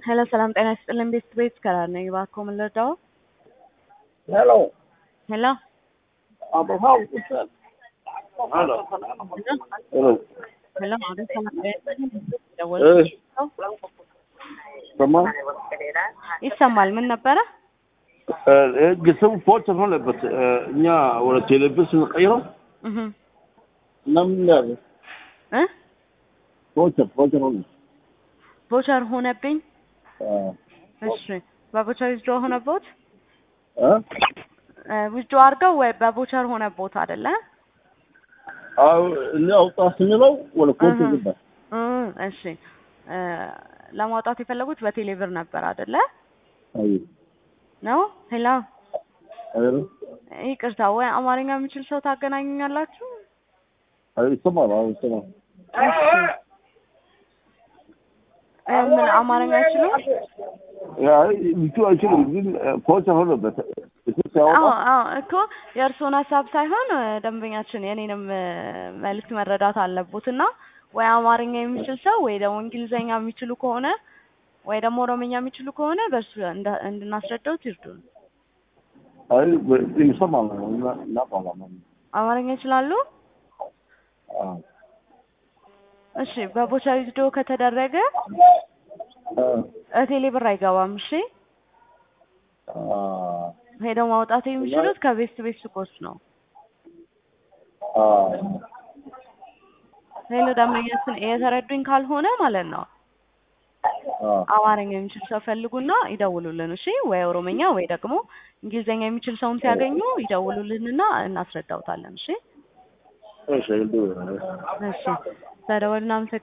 ሄሎ ሰላም ጤና ይስጥልን ቤት ቤት ከራር ነኝ። እባክዎ ምን ልርዳዎ? ሄሎ ሄሎ አበባው ይሰጥ ሄሎ ሄሎ ሄሎ አቤት ሰላም ጤና ይስጥልን ደወል እሺ ሰማ ይሰማል። ምን ነበረ? ግስም ፎቸር ሆነበት እኛ ወደ ቴሌቪዥን ስንቀይረው እህ እና ምን ያለ እ ፎቸር ፎቸር ሆነ ቮቸር ሆነብኝ። እሺ በቮቸር ዊዝድሮ ሆነቦት እ ዊዝድሮ አድርገው ወይ በቮቸር ሆነቦት አይደለ? አው እኛ አውጣ ስንለው ወደ ኮት እህ ገባ እ እሺ እ ለማውጣት የፈለጉት በቴሌብር ነበር አይደለ? አይ ነው ሄሎ አይሩ ይቅርታ፣ ወይ አማርኛ የሚችል ሰው ታገናኙኛላችሁ? አይ ይሰማል አዎ ይሰማል እሺ እ ምን አማርኛ አይችሉም? አይ ብቻ አይችልም ግን ፎቸር ሆነበት እሱ ሲያወጣ አዎ አዎ እኮ የእርስዎን ሀሳብ ሳይሆን እ ደንበኛችን የኔንም እ መልዕክት መረዳት አለቦት እና ወይ አማርኛ የሚችል ሰው ወይ ደግሞ እንግሊዘኛ የሚችሉ ከሆነ ወይ ደግሞ ኦሮምኛ የሚችሉ ከሆነ በእሱ እንዳ- እንድናስረዳውት ይርዱን። አይ ይሰማል እና እናውቃለን አማርኛ ይችላሉ? አዎ እሺ በቮቸር ዊዝድሮ ከተደረገ እቴሌ ብር አይገባም። እሺ ሄደው ማውጣት የሚችሉት ከቤት ቤት ሱቆች ነው። ሌሎ ደንበኛችን እየተረዱኝ ካልሆነ ማለት ነው አማርኛ የሚችል ሰው ፈልጉና ይደውሉልን። እሺ ወይ ኦሮምኛ ወይ ደግሞ እንግሊዝኛ የሚችል ሰውን ሲያገኙ ይደውሉልንና እናስረዳውታለን። እሺ እሺ እሺ ስለደወልን